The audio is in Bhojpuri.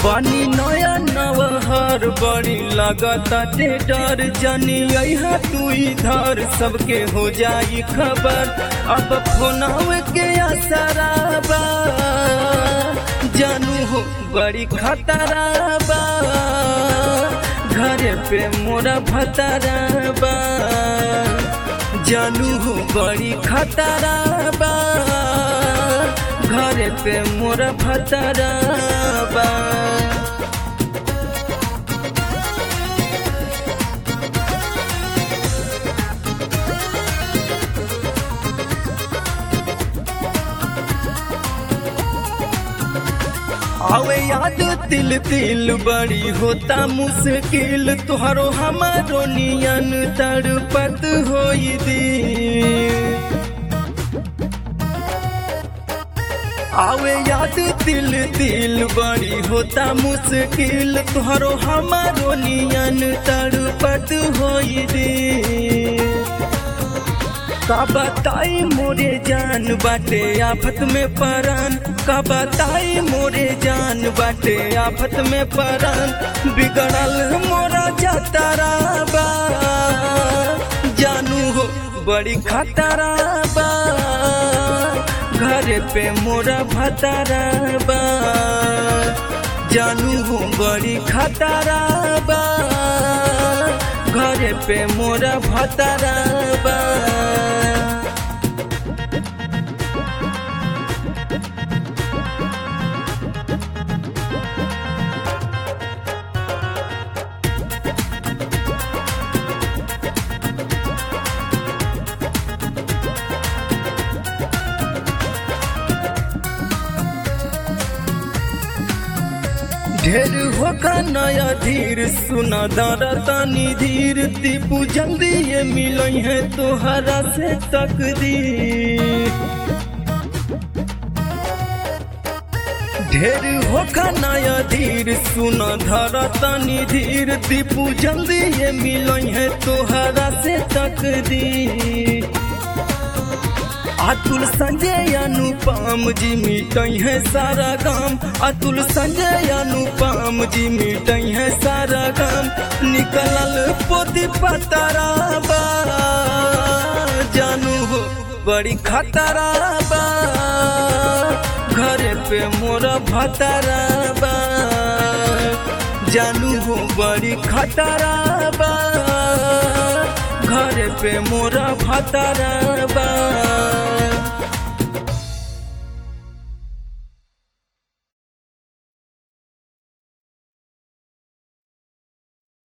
पानी नया नवहर बड़ी लगता डर जनी अहा तू इधर सबके हो जाई खबर अब फोनव के असराबा जानू हो बड़ी खतराबा घरे पे मोरा भतराबा जानू हो बड़ी खतराबा घरे पे मोरा भतराबा आवे याद तिल तिल बड़ी होता मुश्किल तुहरो हमारो नियन तड़पत होई दी आवे याद दिल दिल बड़ी होता मुश्किल तुहरो हमारो नियन तड़पत होई दी का बताई मोरे जान बाटे आफत में परान का बताई मोरे जान बाटे आफत में परान बिगड़ल मोरा जातारा बा जानू हो बड़ी खतरा बा घरे पे मोरा भतारा बा जानू हो बड़ी खतरा बा घरे पे मोरा भतारा बा ढेर होगा नया धीर सुना दारा तानी धीर दीपू जल्दी ये मिलई है तोहरा से तकदीर ढेर होगा नया धीर सुना धारा तानी धीर दीपू जल्दी ये मिलई है तोहरा से तकदीर अतुल संजय अनुपम जी मिटई है सारा गाम अतुल संजय अनुपम जी मिटई है सारा गाम निकलल पोती पतरा बा जानू हो बड़ी खतरा बा घरे पे मोरा भतरा बा जानू हो बड़ी खतरा बा घरे पे मोरा भतरा बा